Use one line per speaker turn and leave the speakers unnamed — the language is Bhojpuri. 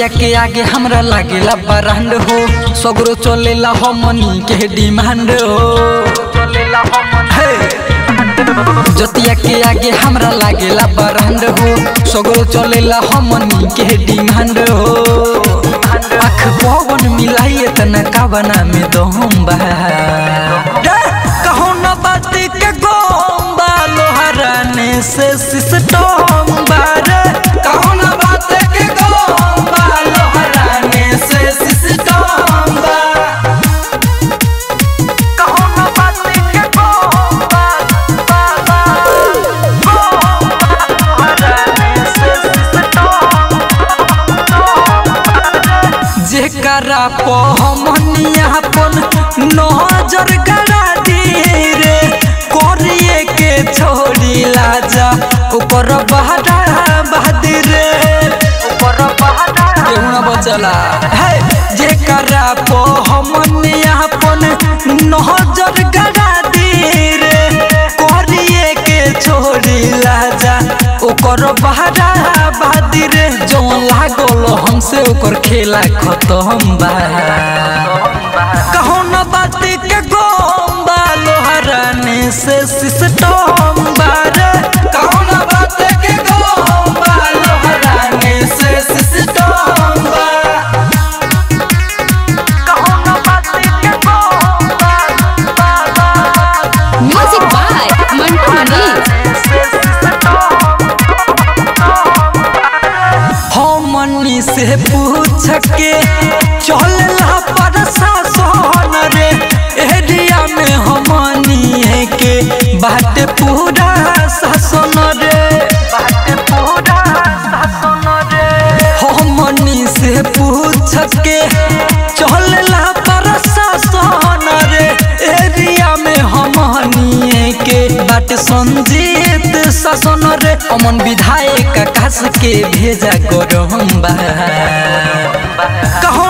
जतिया के आगे हमरा लागेला बरांड हो सगरो चलेला हमनी के डिमांड हो हे! जतिया के आगे हमरा लागेला बरांड हो सगरो चलेला हमनी के डिमांड हो आँख पवन मिलाइए तना कावना में दम बा रे, कहूं न बात के गोम बा लोहराने से सिस्टम बा रे कहूं न बात के गोम बा लोहराने से सिस्टम बा कहूं न बात के गोम बा बा बा गोम बा लोहराने से जेकरा पो हमनी अपन नजर गड़ा दी रे करिए के छोड़ी लाजा ऊपर बहरा बहादी रे ऊपर बहरा केहू ना बचला है जेकरा पो हमनी अपन नजर गड़ा दी रे करिए के छोड़ी लाजा ओकर बहरा बहादी रे जौन लागल हमसे ओकर खेला खत्म बा कहूं न बात के गोम बा लोहराने से सिस्टम बा रे कहूं न बात के गोम बा लोहराने से सिस्टम बा कहूं न बात के गोम बा बा बा
म्यूजिक बाय मंटू मनी
हमनी से पूछ के चलला प्रशासन रे एरिया में हमनी के बाटे पूरा शासन रे बाटे पूरा शासन रे हमनी से पूछ के चलला प्रशासन रे एरिया में हमनी के बाटे संजीत शासन रे अमन विधायक आकाश के भेजा करम बा कहो